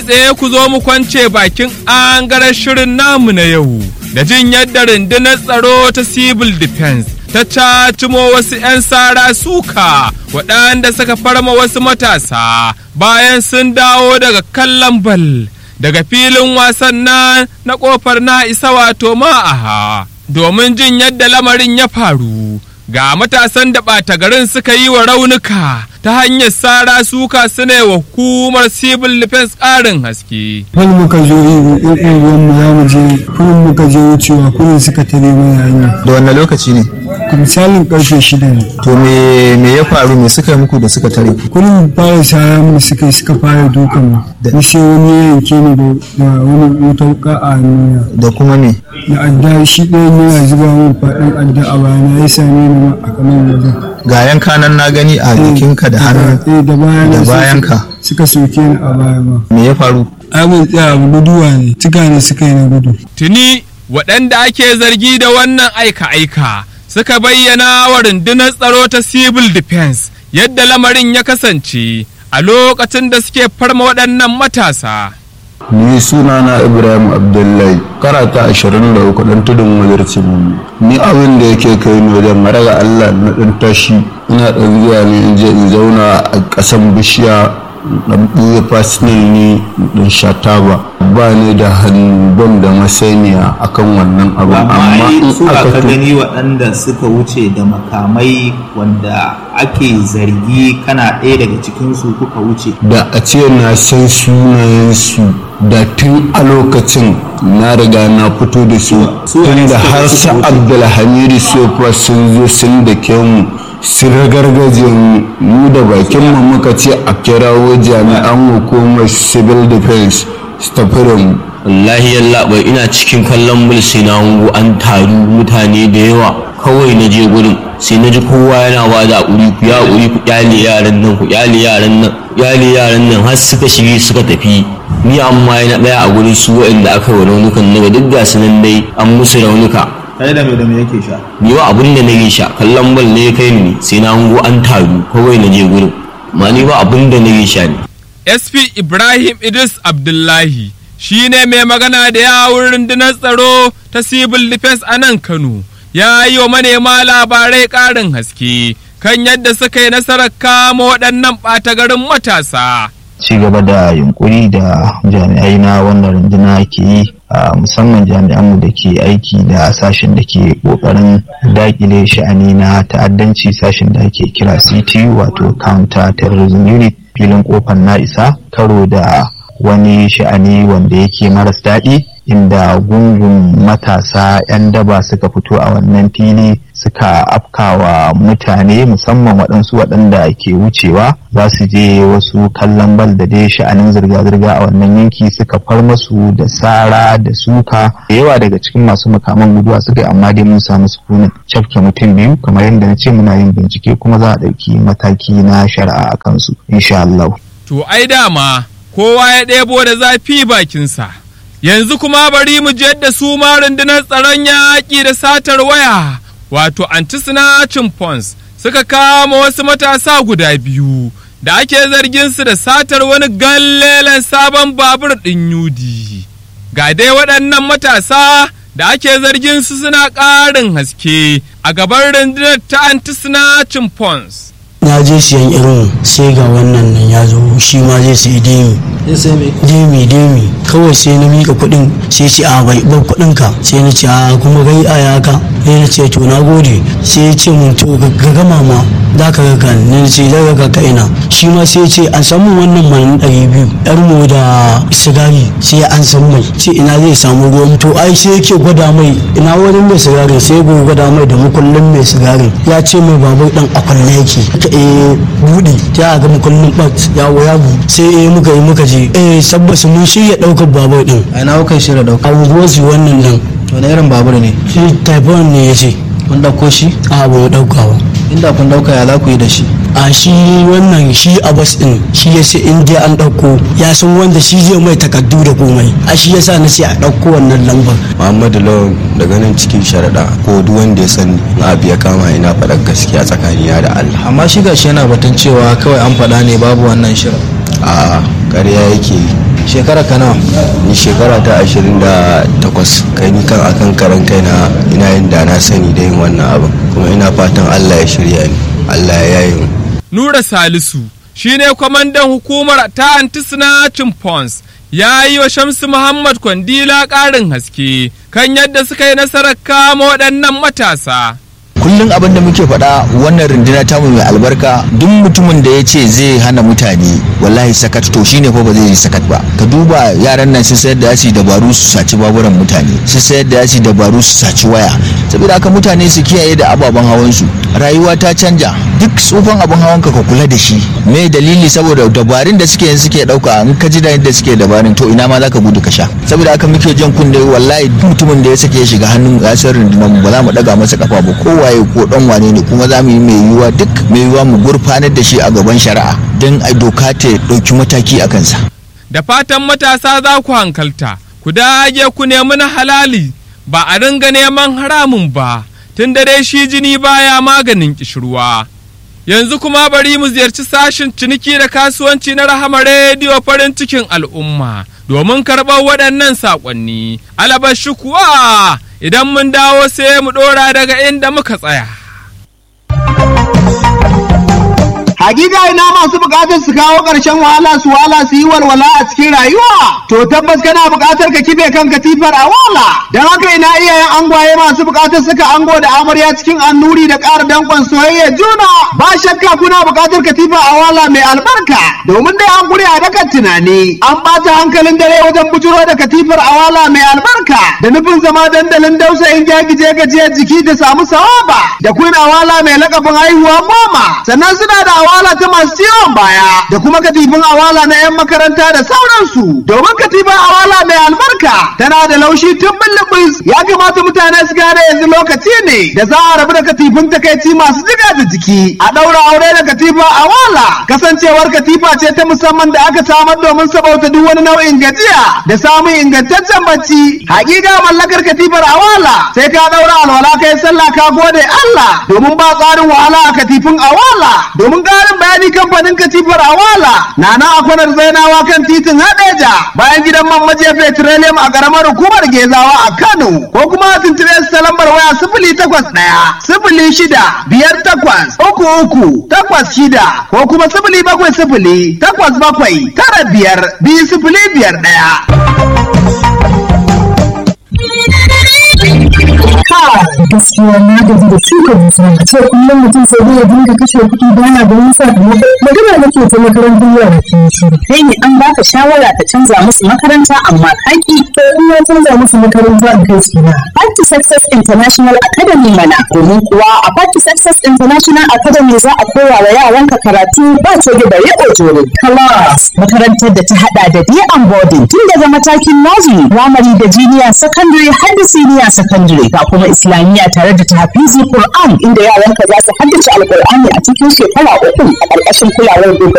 tsaye ku zo mu kwance bakin angaren shirin namu na yau da jin yadda rundunar tsaro ta civil defense ta cacimo wasu 'yan sara suka waɗanda suka farma wasu matasa bayan sun dawo daga kallon bal daga filin wasan na na ƙofar na isa wato ma'aha domin jin yadda lamarin ya faru ga matasan da ɓata garin suka yi wa raunuka ta hanyar sara suka suna wa hukumar civil defense ƙarin haske. Wani muka zo ɗan unguwan mu za mu je kuma muka je wucewa kuma suka tare mana hanya. da wannan lokaci ne Misalin karfe shida ne. to me me ya faru me suka yi muku da suka tare ku Kullum fara sara mu suka yi suka fara dukan mu. Ni sai wani ya yanke ni da da wani wata wuka a hannuna. da kuma me Da adda shi ɗayan yana zuba min faɗin adda a bayana ya same ni ma a kaman wajen. ga yanka nan na gani a jikinka da hannu Eh da bayan da bayanka suka soke ni a baya ma. me ya faru Abin tsaya abu guduwa ne. Tuka ne suka yi na gudu. Tuni waɗanda ake zargi da wannan aika-aika suka bayyana wa rundunar tsaro ta civil defense yadda lamarin ya kasance a lokacin da suke farma waɗannan matasa. ni sunana ibrahim abdullahi karata 23 dan tudun wajarci ni abin da yake kai ni wajen raga allah na dan tashi ina dan zuwa ne in je in zauna a kasan bishiya dan buya fasinal ni dan sha taba ba ni da hannu ban da masaniya akan wannan abin amma amma ai in su ka aka tu- gani waɗanda suka wuce da makamai wanda ake zargi kana ɗaya daga cikinsu kuka wuce da a ce na san sunayensu da tun a lokacin na riga na fito da su su wane tunda suka har suka su wuce? abdulhamidu sofa sun zo sun da mu sun ragargaje mu mu da bakin mu muka ce a kirawo jami'an hukumar civil defense su tafi da mu wallahi yallaɓai ina cikin kallon mul sai na hango an taru mutane da yawa kawai na je gurin sai na ji kowa yana ba da haƙuri ku ya haƙuri ku kyale yaran nan ku kyale yaran nan kyale yaran nan har suka shige suka tafi ni amma yana ɗaya a gurin su waɗanda aka yi wa raunukan na duk ga su nan dai an musu raunuka kai da me da me yake sha ni ba abin da na yi sha kallon bal ne ya kai ni sai na hango an taru kawai na je gurin ma ni ba abin da na yi sha ne SP Ibrahim Idris Abdullahi shi ne mai magana da yawun rundunar tsaro ta civil defense a nan Kano ya yi wa manema labarai ƙarin haske kan yadda suka yi nasarar kama waɗannan ɓata garin matasa. ci gaba da yunkuri da jami'ai na wannan runduna ke yi a musamman jami'anmu da ke aiki da sashen da ke kokarin dakile sha'ani na ta'addanci sashen da ake kira CT wato counter terrorism unit filin kofar na isa karo da wani sha'ani wanda yake maras daɗi inda gungun matasa 'yan daba suka fito a wannan fili suka afkawa mutane musamman waɗansu waɗanda ke wucewa za su je wasu kallon bal da dai sha'anin zirga-zirga a wannan yanki suka far masu da sara da suka da yawa daga cikin masu makaman guduwa suka yi amma dai mun samu sukunin cafke mutum biyu kamar yadda na ce muna yin bincike kuma za a ɗauki mataki na shari'a a kansu insha Allah. To ai dama kowa ya ɗebo da zafi bakinsa. Yanzu kuma bari mu je yadda su ma rundunar tsaron yaƙi da satar waya wato anti-snatching pons suka kama wasu matasa guda biyu da ake zargin su da satar wani gallelen sabon babur ɗin yudi. Ga dai waɗannan matasa da ake zargin su suna ƙarin haske a gaban rundunar ta anti-snatching pons. na je siyan irin sai ga wannan nan ya zo shi ma zai sayi demi demi demi kawai sai na mika kuɗin sai ce a bai ban kuɗin ka sai na ce a kuma gai a yaka sai na ce to na gode sai ya ce mun to ga gama ma za ka ga kan ne ce za ka ga ina shi ma sai ya ce an samu wannan man ɗari biyu yar mu da sigari sai an san mai ce ina zai samu ruwan to ai sai yake gwada mai ina wani mai sigari sai ya gwada mai da mukullin mai sigari ya ce mai babur dan akwalle yake ka eh buɗe ta ga mukullin bat ya waya bu sai eh muka yi muka je eh sabbas mun shirya ɗaukar babur din a ina kuka shirya dauka abubuwan su wannan nan wani irin babur ne shi typhoon ne ya ce kun dauko shi a ba mu ɗauka ba inda kun dauka ya za ku yi da shi a shi wannan shi abbas din shi ya ce in dai an ɗauko ya san wanda shi zai mai takardu da komai a shi ya sa na ce a ɗauko wannan lambar Muhammadu Lawan daga nan cikin sharaɗa ko duk wanda ya sani na abu ya kama ina faɗar gaskiya tsakanina da Allah. amma shi gashi yana batun cewa kawai an faɗa ne babu wannan shirin A ƙarya yake shekara ka nawa ni shekara ta ashirin da takwas kai ni kan akan karan kaina ina yin da na sani da yin wannan abin kuma ina fatan allah ya shirya ni allah ya yi mu Nura Salisu shine kwamandan hukumar ta anti-snatching pons ya yi wa Shamsu Muhammad Kwandila ƙarin haske kan yadda suka yi nasarar kama waɗannan matasa. kullum abin da muke faɗa wannan runduna tamu mai albarka duk mutumin da ya ce zai hana mutane wallahi sakat to shine fa ba zai yi sakat ba ka duba yaran nan sun sayar da yasi dabaru su saci baburan mutane sun sayar da yasi dabaru su saci waya saboda haka mutane su kiyaye da ababen hawan su rayuwa ta canja duk tsufan abin hawan ka ka kula da shi me dalili saboda dabarun da suke yin suke dauka in ka ji da yadda suke dabarun to ina ma zaka gudu ka sha saboda haka muke jan kunne wallahi duk mutumin da ya sake ya shiga hannun gasar rundunar mu ba za mu daga masa kafa ba kowaye ko dan wane ne kuma za mu yi mai yiwuwa duk mai yiwuwa mu gurfanar da shi a gaban shari'a don a doka ta ɗauki mataki a kansa. Da fatan matasa za ku hankalta, ku dage ku nemi na halali ba a ringa neman haramun ba, tun da dai shi jini baya maganin kishirwa. Yanzu kuma bari mu ziyarci sashin ciniki da kasuwanci na Rahama Rediyo farin cikin al'umma domin karɓar waɗannan saƙonni. Alabashi kuwa idan mun dawo sai mu ɗora daga inda muka tsaya. Hakika ina masu bukatar su kawo ƙarshen wahala su wahala su yi walwala a cikin rayuwa. To tabbas kana bukatar ka kibe kan katifar a wala. Don haka ina iyayen angwaye masu bukatar suka ango da amarya cikin annuri da ƙara danƙon soyayya juna. Ba shakka kuna bukatar katifar a wala mai albarka. Domin dai an gure a dakan tunani. An ɓata hankalin dare wajen bujuro da katifar a wala mai albarka. Da nufin zama dandalin dausayin gyagije gajiyar jiki da samu sawaba. Da kun awala mai lakabin haihuwa goma. Sannan suna da awala ta masu ciwon baya da kuma katifin awala na 'yan makaranta da sauransu domin katifin awala mai albarka tana da laushi tun bulbus ya kamata mutane su gane yanzu lokaci ne da za a rabu da katifin takaici masu jiga da jiki a ɗaura aure da katifa awala kasancewar katifa ce ta musamman da aka samar domin sabauta duk wani nau'in gajiya da samun ingantaccen bacci hakika mallakar katifar awala sai ka ɗaura alwala kai sallah ka gode Allah domin ba tsarin wahala a katifin awala domin ƙarin bayani kamfanin katifar awala na nan a kwanar zainawa kan titin hadeja bayan gidan man majiya petroleum a ƙaramar hukumar gezawa a kano ko kuma a tuntube su ta lambar waya sifili takwas ɗaya sifili shida biyar takwas uku uku takwas shida ko kuma sifili bakwai sifili takwas bakwai tara biyar biyu sifili biyar ɗaya. gaskiya na gaji da shuka dusa a ce kullum mutum sai dai ya dinga kashe kuɗi baya da wani sakamako magana nake ta makarantar yara ke shi kai ne an baka shawara ka canza musu makaranta amma kaki to in ya canza musu makaranta a kai su na Party Success International Academy mana domin kuwa a Party Success International Academy za a koya wa yaranka karatu ba coge da riƙo jore class makarantar da ta hada da day and boarding tun daga matakin nursery primary da junior secondary har da senior secondary ga kuma islamiyya tare da tahfizi Qur'an inda yaranka za su haddace alqur'ani a cikin shekara uku a ƙarƙashin kulawar